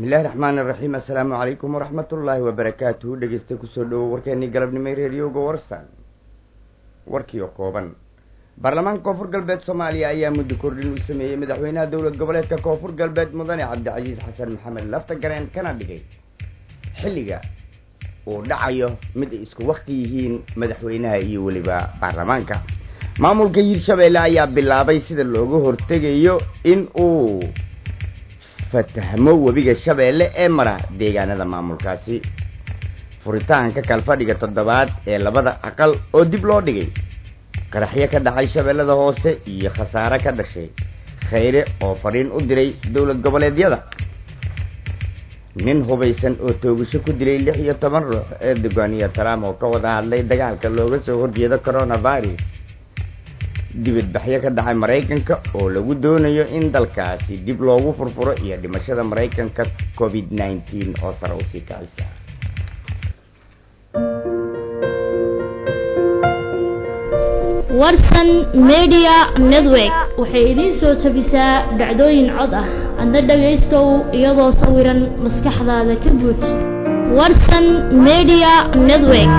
bismillahi raxmaani raxiim assalaamu calaykum waraxmat ullaahi wabarakaatuhu dhegeysta kusoo dhowo warkeenii galabnimo reeriyowga warsan warkii oo kooban baarlamaanka koonfur galbeed soomaaliya ayaa muddo kordhin u sameeyey madaxweynaha dowlad goboleedka koonfur galbeed mudane cabdicasiis xasan maxamed lafta gareen kana dhigay xilliga uu dhacayo mid ay isku wakti yihiin madaxweynaha iyo weliba baarlamaanka maamulka hiirshabeelle ayaa bilaabay sida looga hortegayo in uu fatahmo webiga shabeelle ee mara deegaanada maamulkaasi furitaanka kalfadhiga toddobaad ee labada aqal oo dib loo dhigay qaraxyo ka dhacay shabeellada hoose iyo khasaare ka dhashay khayre oo fadhiin u diray dowlad goboleedyada nin hubaysan oo toogasho ku dilay lix iyo toban ruux ee dogaaniya trump oo ka wada hadlay dagaalka looga soo horjeedo coronavirus dibadbaxyo ka dhacay maraykanka oo lagu doonayo in dalkaasi dib loogu furfuro iyo dhimashada maraykanka covid nneteen oo sare usii kacaysa warsan media network waxay idiin soo jabisaa dhacdooyin cod ah adna dhagaystow iyadoo sawiran maskaxdaada ka buuj warsan media network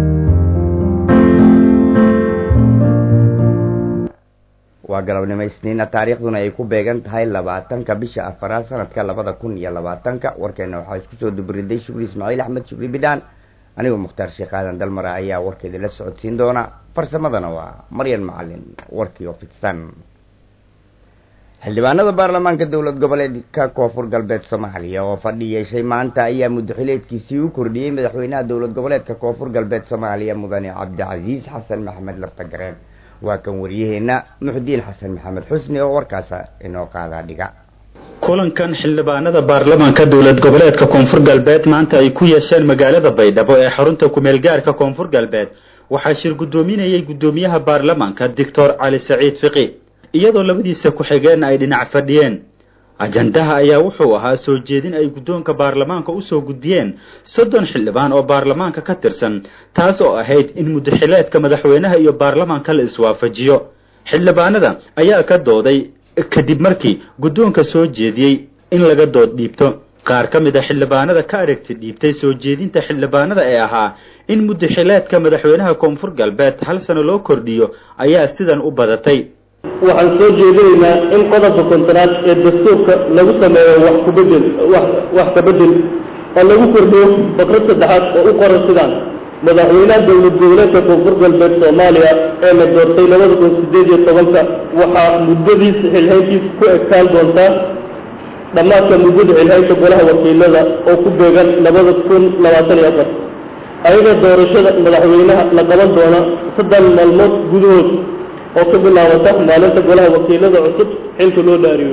waa galabnimo isniina taariikhduna ay ku beegan tahay labaatanka bisha afaraad sanadka labada kun iyo labaatanka warkeena waxaa isku soo dubriday shukri ismaaciil axmed shukri bidhaan anigoo mukhtaar sheekh aadan dalmara ayaa warkeeda la socodsiin doona farsamadana waa maryan macalin warkii oo fidsan xildhibaanada baarlamaanka dowlad goboleedka koonfur galbeed soomaaliya oo fadhi yeeshay maanta ayaa muddaxileedkiisii u kordhiyey madaxweynaha dowlad goboleedka koonfur galbeed soomaaliya mudane cabdicasiis xasan maxamed laftagareen waa kan wariyaheena muxudiin xasan maxamed xusni oo warkaas inoo qaadaa dhiga kulankan xildhibaanada baarlamaanka dowlad goboleedka koonfur galbeed maanta ay ku yeesheen magaalada baydhabo ee xarunta kumeelgaarka koonfur galbeed waxaa shir guddoominayay guddoomiyaha baarlamaanka doctor cali saciid fiqi iyadoo labadiisa ku-xigeenna ay dhinac fadhiyeen ajandaha ayaa wuxuu ahaa soo jeedin ay guddoonka baarlamaanka usoo gudbiyeen soddon xildhibaan oo baarlamaanka ka tirsan taas oo ahayd in muddaxileedka madaxweynaha iyo baarlamaanka la iswaafajiyo xildhibaanada ayaa ka dooday kadib markii guddoonka soo jeediyey in laga dood dhiibto qaar ka mid a xildhibaanada ka aragti dhiibtay soo jeedinta xildhibaanada ee ahaa in muddaxileedka madaxweynaha koonfur galbeed hal sano loo kordhiyo ayaa sidan u badatay waxaan soo jeedinaynaa in qodobka kontaraad ee dastuurka lagu sameeyo wax kubedel wax kabedel oo lagu kordhiyo bakrad saddexaad oo u qoran sidaan madaxweynaha dowlad goboleedka koonfur galbeed soomaaliya ee la doortay labada kun sideed iyo tobanka waxaa muddadiisa xilhayntiisa ku egtaan doontaa dhammaadka muddada xilhaynta golaha wakiilada oo ku beegan labada kun labaatan iyo afar ayada doorashada madaxweynaha la qaban doona saddex maalmood gudahood oo ka bilaabata maalinta golaha wakiilada cusub xilka loo dhaariyo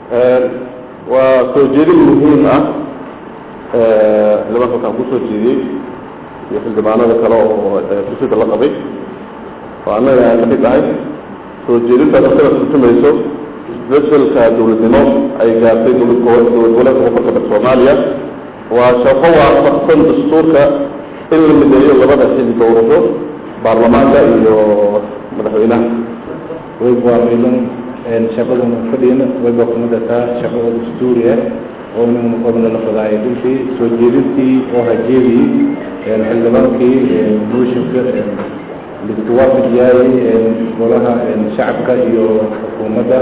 waa soo jeedin muhiim ah xildhibaanka waxaan kusoo jeediyey iyo xildhibaanada kale oo fursada la qabay oo annaga aan kamid ahay soo jeedintaas asada turtumayso isbedelka dowladnimo ay gaartay dowlad goboleedka koonfur galbeed soomaaliya waa shaqo waafaqsan dastuurka in la mideeyo labada xili doorasho baarlamaanka iyo madaxweynaha way waafilan shaqaduna fadhiyana way bakumadataa shaqo dastuuri ah oo inuu qodna la fadaayo runtii soo jeedintii oo hajeedii xildhibaankii mooshinka lisku waafajiyay golaha shacabka iyo xukuumadda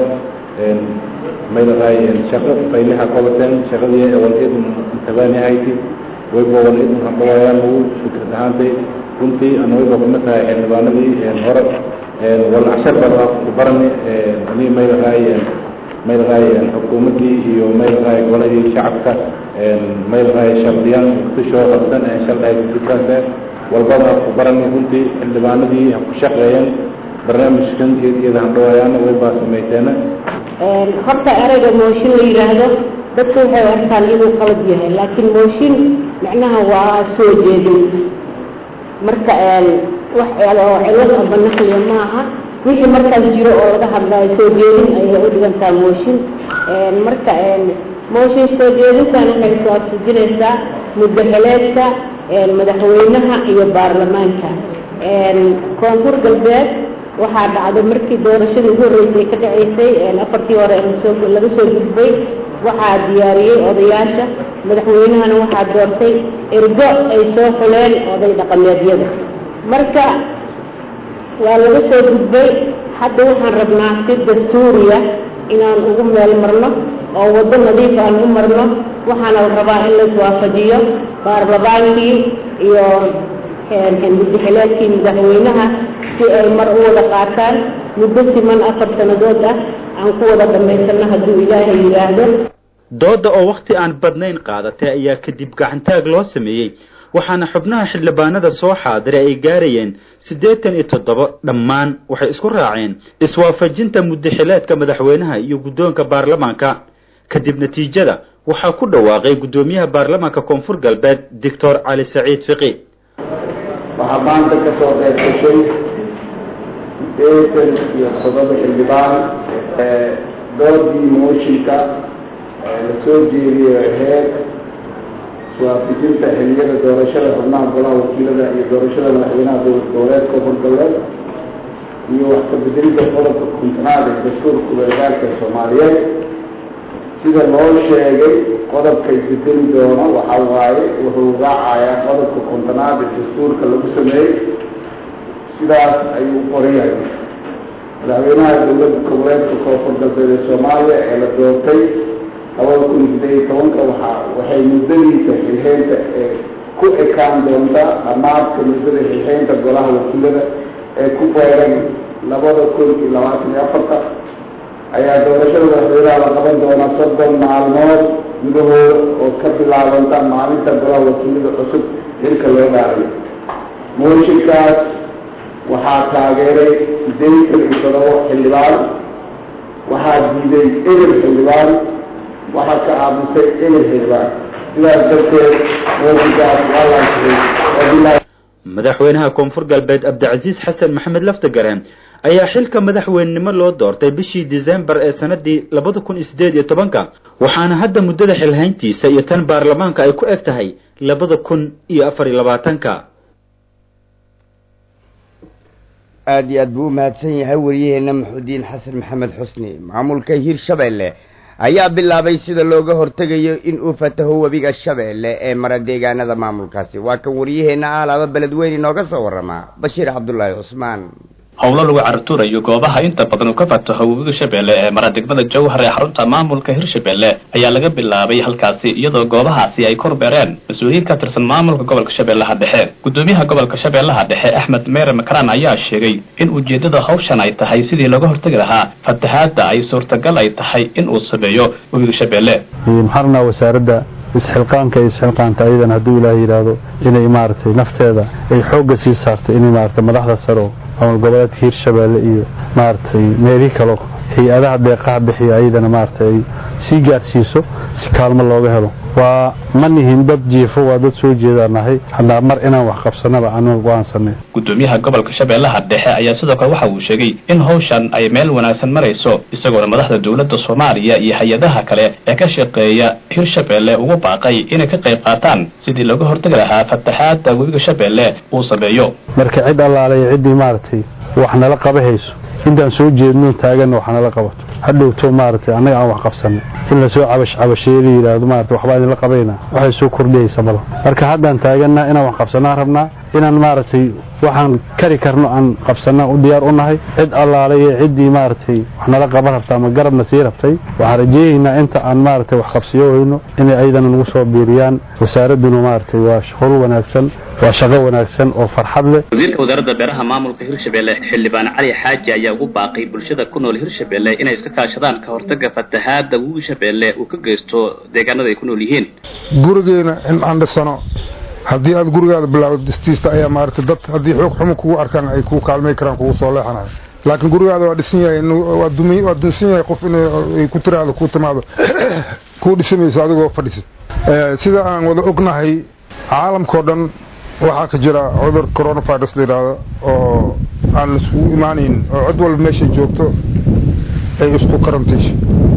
maylahay shaqo faylaha qabateen shaqadii walidun tabaanihayti wayba walidun hadhawayaan ugu fikrad ahaantay runtii ana wayba kuma tahay xildhibaanadii hore walcashar baa ku barani ani maylahay maylahay xukuumaddii iyo maylahay golahii shacabka maylahay shardiyaan kusoo qabsan shardahay kukaasa walbaba ku barani runtii xildhibaanadii ha ku shaqeeyeen barnaamijkan iyada handhawayaana waybaa samayteena horta ereyga mooshin la yidhaahdo dadku waxay arkaan inuu qalad yahay laakiin mooshin macnaha waa soo jeedin marka wax oo cilad amba naqliya maaha wixii markaas jiro oo laga hadlayo soo jeedin ayay u dhigantaa mooshin marka mooshin soo jeedintan waxay iswaafajinaysaa muddaxileedka madaxweynaha iyo baarlamaanka koonfur galbeed waxaa dhacday markii doorashadii ugu horreysay ka dhaceysay afartii hore laga soo gudbay waxaa diyaariyey odayaasha madaxweynahana waxaa doortay ergo ay soo xuleen oday dhaqameedyada marka waa laga soo gudbay hadda waxaan rabnaa si dastuuriya inaan ugu meel marno oo waddo nadiif aan u marno waxaana la rabaa in laiswaafajiyo baarlamaankii iyo mudaxileedkii madaxweynaha si ay mar u wada qaataan muddo siman afar sannadood ah aan ku wada dhammaysano hadduu ilaahay yidhaahdo dooda oo wakhti aan badnayn qaadatay ayaa kadib gacantaag loo sameeyey waxaana xubnaha xildhibaanada soo xaadiray ay gaarayeen siddeetan iyo toddoba dhammaan waxay isku raaceen iswaafajinta mudaxileedka madaxweynaha iyo guddoonka baarlamaanka kadib natiijada waxaa ku dhawaaqay guddoomiyaha baarlamaanka koonfur galbeed doctor cali saciid fiqi waxaa maanta ka soo qayb gashay sideetan iyo toddoba xildhibaan doodii mooshinka la soo jeediyo heer iswaafijinta xiliyada doorashada xubnaha golaha wakiilada iyo doorashada madaxweynaha dowlad goboleed koonfur galbeed iyo wax ka bedelidda qodobka kuntanaad ee dastuurka kubeegaalka soomaaliyeed sida loo sheegay qodobkay bedeli doono waxaa waaye wuxuu raacayaa qodobka kontonaad ee dastuurka lagu sameeyey sidaas ayuu u qoran yahay madaxweynaha dowladda goboleedka koonfur galbeed ee soomaaliya ee la doortay labada kun sideed iyo tobanka waxaa waxay muddadiisa xilxeynta ee ku ekaan doonta dhamaadka muddada xilxeynta golaha wakiilada ee ku beeran labada kun iyo labaatan iyo afarta ayaa doorashada madaxweynaha la qaban doona soddon maalmood gudahooda oo ka bilaabanta maalinta golaha wakiilada cusub xilka loo dhaarayo mooshinkaas waxaa taageeray sideetan iyo todoba xildhibaan waxaa diiday eber xildhibaan waxaa ka aamusay eber xildhibaan sidaas darteed mooshinkaas waa laansiray wabilahi madaxweynaha koonfur galbeed cabdicasiis xasan maxamed laftagareen ayaa xilka madaxweynenimo loo doortay bishii disembar ee sanadii labada kun iyo sideed iyo tobanka waxaana hadda muddada xilhayntiisa iyo tan baarlamaanka ay ku eg tahay labada kun iyo afar iyo labaatanka aada iyo aad buu u mahadsan yahay wariyaheena maxudiin xasan maxamed xusni maamulka hirshabeelle ayaa bilaabay sida looga hortegayo in uu fataho webiga shabeelle ee mara deegaanada maamulkaasi waa kan wariyaheenna aalaaba beledweyne inooga soo warramaa bashiir cabdulaahi cusmaan howlo lagu cartuurayo goobaha inta badan uu ka fataho webiga shabeelle ee mara degmada jawhar ee xarunta maamulka hirshabeelle ayaa laga bilaabay halkaasi iyadoo goobahaasi ay korbeereen mas-uuliyiin ka tirsan maamulka gobolka shabeellaha dhexe gudoomiyaha gobolka shabeellaha dhexe axmed meere makaraan ayaa sheegay in ujeeddada hawshan ay tahay sidii looga hortegi lahaa fatahaadda ay suurtagal ay tahay in uu sameeyo webiga shabeelle maxarnaa wasaaradda isxilqaanka iyo isxilqaanta ayadan hadduu ilaahay yidhaahdo inay maaragtay nafteeda ay xoogga sii saartay inay maaragtay madaxda saro maamul goboleedka hiirshabeelle iyo maaragtay meelihii kalo hay-adaha deeqaha bixiya ayadana maaragtay ay sii gaadhsiiso si kaalmo looga helo waa ma nihin dad jiifo waa dad soo jeedaan nahay haddana mar inaan wax qabsanaba anu go-aansanay gudoomiyaha gobolka shabeellaha dhexe ayaa sidoo kale waxa uu sheegay in hawshan ay meel wanaagsan marayso isagoona madaxda dowladda soomaaliya iyo hay-adaha kale ee ka shaqeeya hirshabeelle ugu baaqay inay ka qayb qaataan sidii looga hortegi lahaa fataxaadda webiga shabeelle uu sameeyo marka cid allaalay ciddii maaragtay wax nala qaba hayso intaan soo jeedno taaganna wax nala qabato hadhowto maaragtay annaga aan wax qabsanay in lasoo cabash cabasheeye la yidhaahdo maarata waxbaa idinla qabayna waxay soo kordhiyaysa malo marka haddaan taaganna inaan wax qabsanaan rabnaa inaan maaragtay waxaan kari karno aan qabsanaan u diyaar u nahay cid allaalay ee ciddii maaragtay wax nala qaban rabta ama garabna sii rabtay waxaan rajeeyaynaa inta aan maaragtay wax qabsiyo weyno inay ayadana nagu soo biiriyaan wasaaradduna maaragtay waa shaqol wanaagsan waa shaqo wanaagsan oo farxad leh wasiirka wasaaradda beeraha maamulka hirshabeelle xildhibaan cali xaaji ayaa ugu baaqay bulshada ku nool hirshabeelle inay iska kaashadaan ka hortaga fatahaadda webiga shabeelle uu ka geysto deegaanada ay ku nool yihiin gurigeena in aan dhisano haddii aad gurigaada bilaawdo dhistiista ayaa maaragtay dad haddii xoog xumo kugu arkaan ay ku kaalmay karaan kugu soo leexanayo laakiin gurigaada waa dhisan yahay waa dumi waa dunsan yahay qof inay ku tiraahdo ku timaado kuu dhisamayso adigoo fadhisid sida aan wada ognahay caalamkao dhan waxaa ka jira cudur coronavirus la yidhaahdo oo aan laiskugu imaanayn oo cid walba meeshay joogto ay isku karantiisho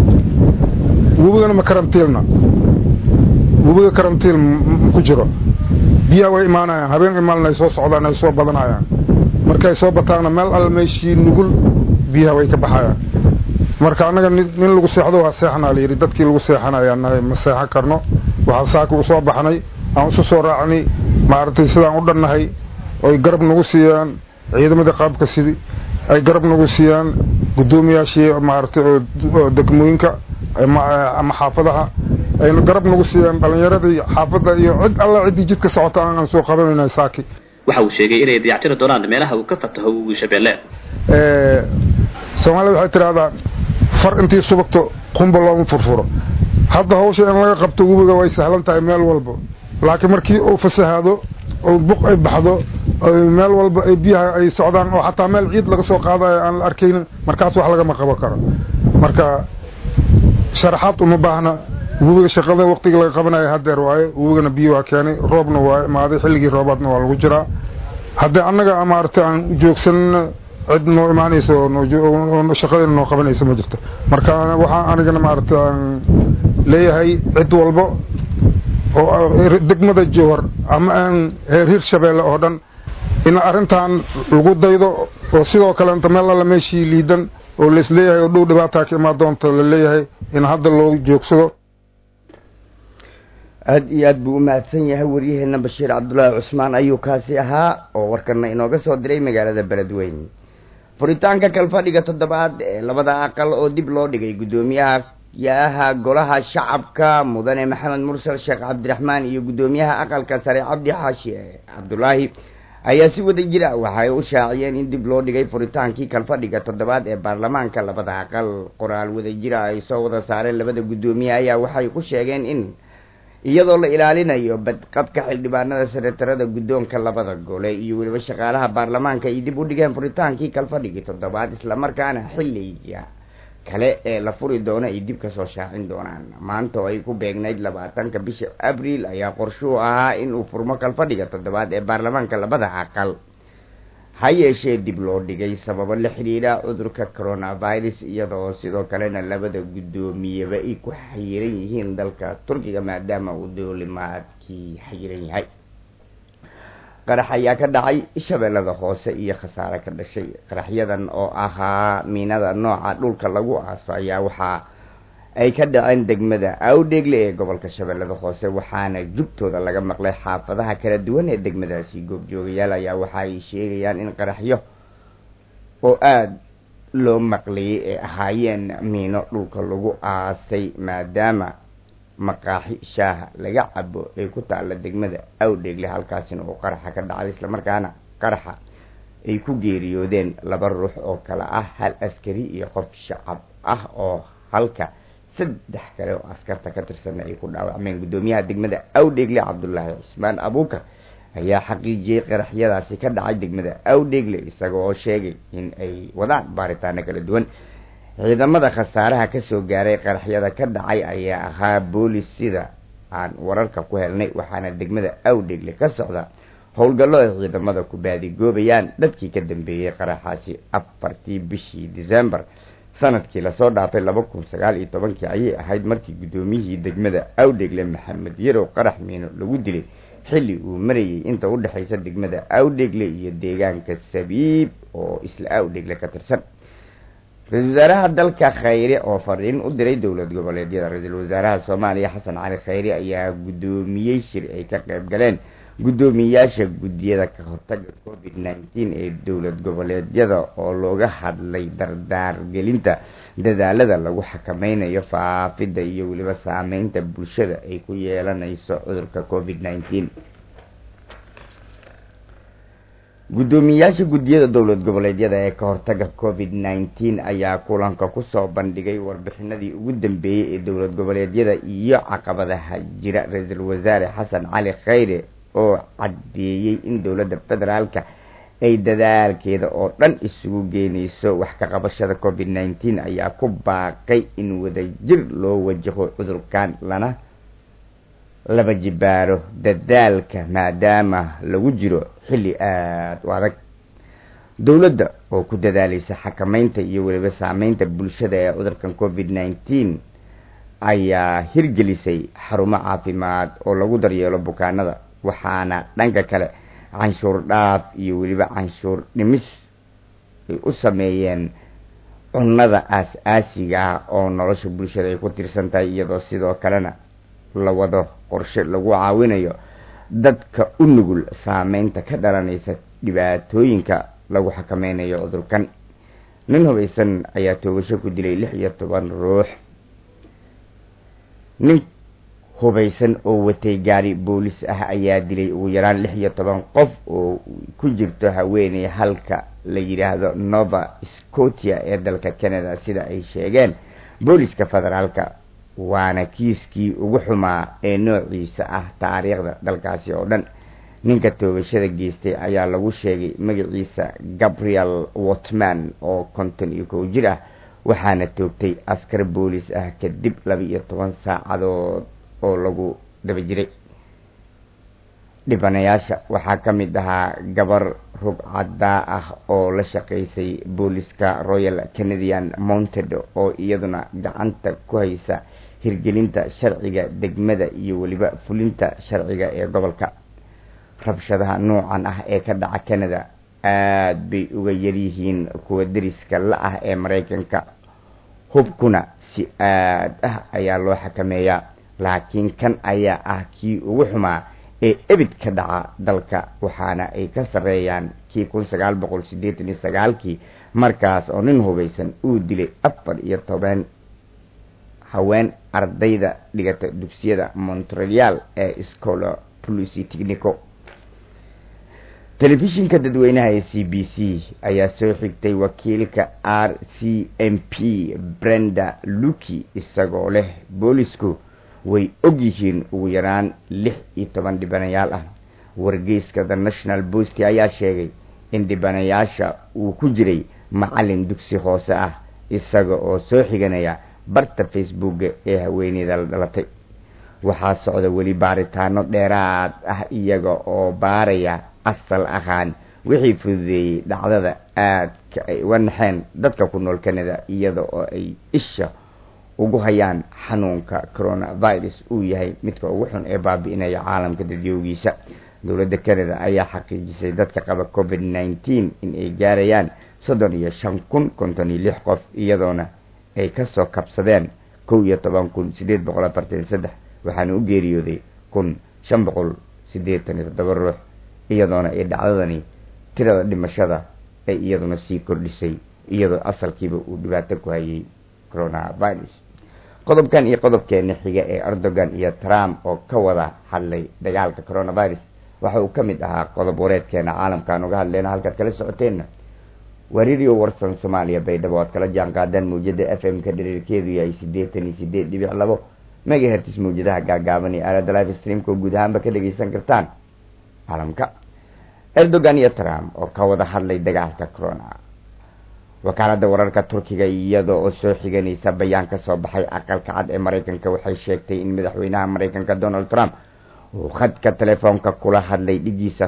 webigana ma karantiilna webiga karantiil ku jiro biyaha way imaanayaan habeen imaalna ay soo socdaan ay soo badanayaan markay soo bataanna meel alla meeshii nugul biyaha way ka baxayaan marka annaga nin lagu seexdo waa seexanaa layidhi dadkii lagu seexanayaan nahay ma seexan karno waxaan saaka usoo baxnay aan isu soo raacnay maaragtay sidaan u dhannahay oy garab nagu siiyaan ciidamadii qaabka sidi ay garab nagu siiyaan guddoomiyaashii maaragtay oo degmooyinka ama xaafadaha ayna garab nagu siiyaan dhalinyaradii xaafadda iyo cid alla ciddii jidka socota aan soo qabanayna saaki waxa uu sheegay inay dayactiri doonaan meelaha uu ka fataho webiga shabeelle soomaalida waxay tidhahdaa far intii subagto qumba looma furfuro hadda hawsha in laga qabto webiga way sahlan tahay meel walba laakiin markii uu fasahaado oo buq ay baxdo meel walba ay biyaha ay socdaan oo xataa meel ciid laga soo qaadayo aan la arkaynin markaas wax lagama qaban karo marka sharaxaad uma baahna webiga shaqada waqtiga laga qabanayo hadeer waaye webigana biyo waa keenay roobna waa imaaday xilligii roobaadna waa lagu jiraa haddii annaga maaragtay aan joogsanna cid noo imaanayso oo shaqadeena noo qabanayso ma jirto marka waxaa anigana maaragtay aan leeyahay cid walba oo degmada jowhar ama aan reer hirshabeelle oo dhan in arrintan lagu daydo oo sidoo kaleenta meel alla meeshii liidan oo laisleeyahay oo dhow dhibaataa ka imaan doonta la leeyahay in hadda loo joogsado aada iyo aad buu u mahadsan yahay waryaheena bashiir cabdullaahi cusmaan ayuu kaasi ahaa oo warkana inooga soo diray magaalada beledweyne furitaanka kalfadhiga toddobaad ee labada aqal oo dib loo dhigay guddoomiyaha yaha golaha shacabka mudane maxamed mursal sheekh cabdiraxmaan iyo guddoomiyaha aqalka sare cabdi xaashi cabdulaahi ayaa si wada jira waxay u shaaciyeen in dib loo dhigay furitaankii kalfadhiga toddobaad ee baarlamaanka labada aqal qoraal wada jira ay soo wada saareen labada guddoomiye ayaa waxay ku sheegeen in iyadoo la ilaalinayo badqabka xildhibaanada senatarada guddoonka labada gole iyo weliba shaqaalaha baarlamaanka ay dib u dhigeen furitaankii kalfadhigii toddobaad islamarkaana xilliga kale ee la furi doono ay dib kasoo shaacin doonaan maanta oo ay ku beegnayd labaatanka bisha abriil ayaa qorshuu ahaa in uu furmo kalfadhiga toddobaad ee baarlamaanka labada aqal ha yeeshee dib loo dhigay sababo la xidhiidha cudurka coronavirus iyadoo sidoo kalena labada guddoomiyeba ay ku xayiran yihiin dalka turkiga maadaama uu doolimaadkii xayiran yahay qarax ayaa ka dhacay shabeellada hoose iyo khasaare ka dhashay qaraxyadan oo ahaa miinada nooca dhulka lagu aaso ayaa waxaa ay ka dhaceen degmada awdheegle ee gobolka shabeellada hoose waxaana jubtooda laga maqlay xaafadaha kala duwan ee degmadaasi goobjoogayaal ayaa waxa ay sheegayaan in qaraxyo oo aada loo maqlayay ee ahaayeen miino dhulka lagu aasay maadaama maqaaxi shaaha laga cabo ay ku taalla degmada awdheegle halkaasina uu qaraxa ka dhacday islamarkaana qaraxa ay ku geeriyoodeen laba ruux oo kale ah hal askari iyo qof shacab ah oo halka saddex kale oo askarta ka tirsanna ay ku dhaawacmeen guddoomiyaha degmada awdheegle cabdullaahi cismaan abuukar ayaa xaqiijiyey qaraxyadaasi ka dhacay degmada awdheegle isaga oo sheegay in ay wadaan baaritaano kala duwan ciidamada khasaaraha kasoo gaaray qaraxyada ka dhacay ayaa ahaa boolis sida aan wararka ku helnay waxaana degmada awdheegle ka socda howlgallo ay ciidamada ku baadigoobayaan dadkii ka dambeeyey qaraxaasi afartii bishii december sanadkii lasoo dhaafay laba kun sagaal iyo tobankii ayay ahayd markii guddoomiyihii degmada awdheegle maxamed yarow qarax miino lagu dilay xilli uu marayay inta u dhexaysa degmada awdheegle iyo deegaanka sabiib oo isla awdheegle ka tirsan ra-isul wasaaraha dalka khayre oo fariin u diray dowlad goboleedyada ra-iisul wasaaraha soomaaliya xasan cali khayre ayaa guddoomiyey shir ay ka qayb galeen guddoomiyayaasha guddiyada ka hortaga covid nineteen ee dowlad goboleedyada oo looga hadlay dardaargelinta dadaalada lagu xakameynayo faafidda iyo weliba saameynta bulshada ay ku yeelanayso cudurka covid nineteen guddoomiyayaasha guddiyada dowlad goboleedyada ee ka hortaga covid nineteen ayaa kulanka kusoo bandhigay warbixinadii ugu dambeeyey ee dowlad goboleedyada iyo caqabadaha jira ra-iisul wasaare xasan cali khayre oo caddeeyey in dowladda federaalka ay dadaalkeeda oo dhan isugu geynayso wax ka qabashada covid nineteen ayaa ku baaqay in wadajir loo wajaho cudurkan lana laba jibaaro dadaalka maadaama lagu jiro xilli aada u adag dowladda oo ku dadaalaysa xakameynta iyo weliba saameynta bulshada ee cudurkan covid nineteen ayaa hirgelisay xarumo caafimaad oo lagu daryeelo bukaanada waxaana dhanka kale canshuur dhaaf iyo weliba canshuur dhimis ay u sameeyeen cunnada aas-aasiga ah oo nolosha bulshada ay ku tirsan tahay iyadoo sidoo kalena la wado qorshe lagu caawinayo dadka u nugul saameynta ka dhalanaysa dhibaatooyinka lagu xakameynayo cudurkan nin hubaysan ayaa toogasho ku dilay lix iyo toban ruux nin hubaysan oo watay gaari boolis ah ayaa dilay ugu yaraan lix iyo toban qof oo ku jirto haweeney halka la yidhaahdo nova scotia ee dalka canada sida ay sheegeen booliska federaalka waana kiiskii ugu xumaa ee noociisa ah taariikhda dalkaasi oo dhan ninka toogashada geystay ayaa lagu sheegay magaciisa gabriel watman oo konton iyo kow jir ah waxaana toogtay askar boolis ah kadib laba iyo toban saacadood oo lagu daba jiray dhibanayaasha waxaa ka mid ahaa gabar rugcadaa ah oo la shaqaysay booliska royal canadian mounted oo iyaduna gacanta ku haysa hirgelinta sharciga degmada iyo weliba fulinta sharciga ee gobolka rabshadaha noocan ah ee ka dhaca canada aada bay uga yaryihiin kuwa deriska la ah ee maraykanka hubkuna si aad ah ayaa loo xakameeyaa laakiin kan ayaa ah kii ugu xumaa ee ebid ka dhaca dalka waxaana ay ka sarreeyaan kii kun sagaal boqol siddeetan iyo sagaalkii markaas oo nin hubaysan uu dilay afar iyo toban haween ardayda dhigata dugsiyada montreal ee scola policy technico telefishinka dadweynaha ee c b c ayaa soo xigtay wakiilka r c m p brenda luki isagoo leh boolisku way og yihiin ugu yaraan lix iyo toban dhibanayaal ah wargeyska the national post ayaa sheegay in dhibanayaasha uu ku jiray macalin dugsi hoose ah isaga oo soo xiganaya barta facebooka ee haweeneyda la dhalatay waxaa socda weli baaritaano dheeraad ah iyaga oo baaraya asal ahaan wixii fududeeyey dhacdada aadka ay uga naxeen dadka ku nool canada iyada oo ay isha ugu hayaan xanuunka coronavirus uu yahay midka ugu xun ee baabi'inaya caalamka dadyoogiisa dowladda canada ayaa xaqiijisay dadka qaba covid nineteen in ay gaarayaan soddon iyo shan kun konton iyo lix qof iyadoona ay kasoo kabsadeen kow iyo toban kun sideed boqol afartan iyo saddex waxaana u geeriyooday kun shan boqol siddeetan iyo toddoba ruux iyadoona ay dhacdadani tirada dhimashada ay iyaduna sii kordhisay iyadoo asalkiiba uu dhibaato ku hayay coronavirus qodobkan iyo qodobkeena xiga ee erdogan iyo trump oo ka wada hadlay dagaalka coronavirus waxa uu ka mid ahaa qodob wareedkeena caalamkaan uga hadleyna halkaad kala socoteenna waa radio warsan soomaaliya baydhabo oad kala jaan qaadaan mawjada f m ka dhiriirkeedu yahay siddeetan iyo sideed dhibic labo megahertis mawjadaha gaagaaban iyo aalada live streamka oo guud ahaanba ka dhageysan kartaan caalamka erdogan iyo trump oo ka wada hadlay dagaalka corona wakaaladda wararka turkiga iyada oo soo xiganaysa bayaan ka soo baxay aqalka cad ee maraykanka waxay sheegtay in madaxweynaha maraykanka donald trump uu khadka telefoonka kula hadlay dhigiisa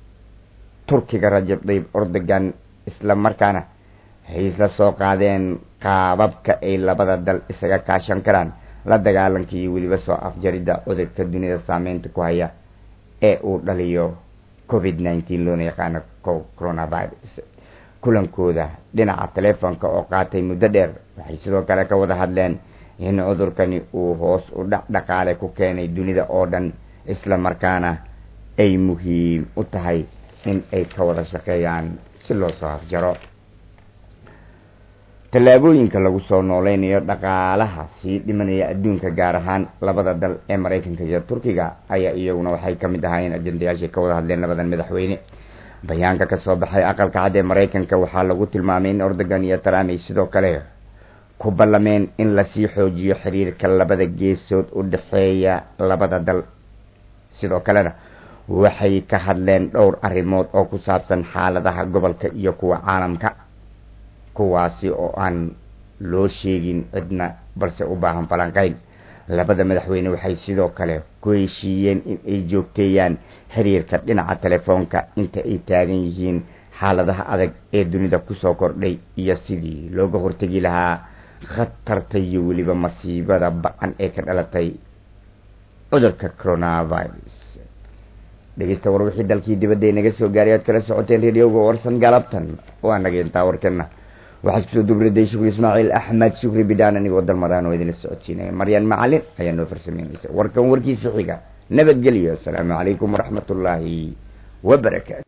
turkiga rajab tayyib erdogan isla markaana waxay isla soo qaadeen qaababka ay labada dal isaga kaashan karaan la dagaalanka iyo weliba soo afjaridda cudurka dunida saameynta ku haya ee uu dhaliyo covid nineteen loona yaqaano coronavirus kulankooda dhinaca telefoonka oo qaatay muddo dheer waxay sidoo kale ka wada hadleen in cudurkani uu hoos u dhac dhaqaale ku keenay dunida oo dhan isla markaana ay muhiim u tahay in ay ka wada shaqeeyaan si loo soo afjaro tallaabooyinka lagu soo nooleynayo dhaqaalaha sii dhimanaya adduunka gaar ahaan labada dal ee maraykanka iyo turkiga ayaa iyaguna waxay ka mid ahaayeen ajendayaashay ka wada hadleen labadan madaxweyne bayaanka ka soo baxay aqalka cad ee maraykanka waxaa lagu tilmaamay in erdogan iyo trump ay sidoo kale ku ballameen in lasii xoojiyo xiriirka labada geesood u dhexeeya labada dal sidoo kalena waxay ka hadleen dhowr arrimood oo ku saabsan xaaladaha gobolka iyo kuwa caalamka kuwaasi oo aan loo sheegin cidna balse u baahan falanqeyn labada madaxweyne waxay sidoo kale ku heshiiyeen in ay joogteeyaan xiriirka dhinaca telefoonka inta ay taagan yihiin xaaladaha adag ee dunida kusoo kordhay iyo sidii looga hortegi lahaa khatarta iyo weliba masiibada ba-an ee ka dhalatay cudurka coronavirus dhegeysta war wixii dalkii dibadda inaga soo gaaray aad kala socoteen radioga warsan galabtan waa naga intaa warkana waxaa kusoo dubriday shukri ismaaciil axmed shukri bidhaan anigoo dalmaraan oo idinla socodsiinaya maryaan macalin ayaa noo farsameynaysa warkan warkiisa xiga nabadgelyo asalaamu calaykum waraxmat ullaahi wabarakaatu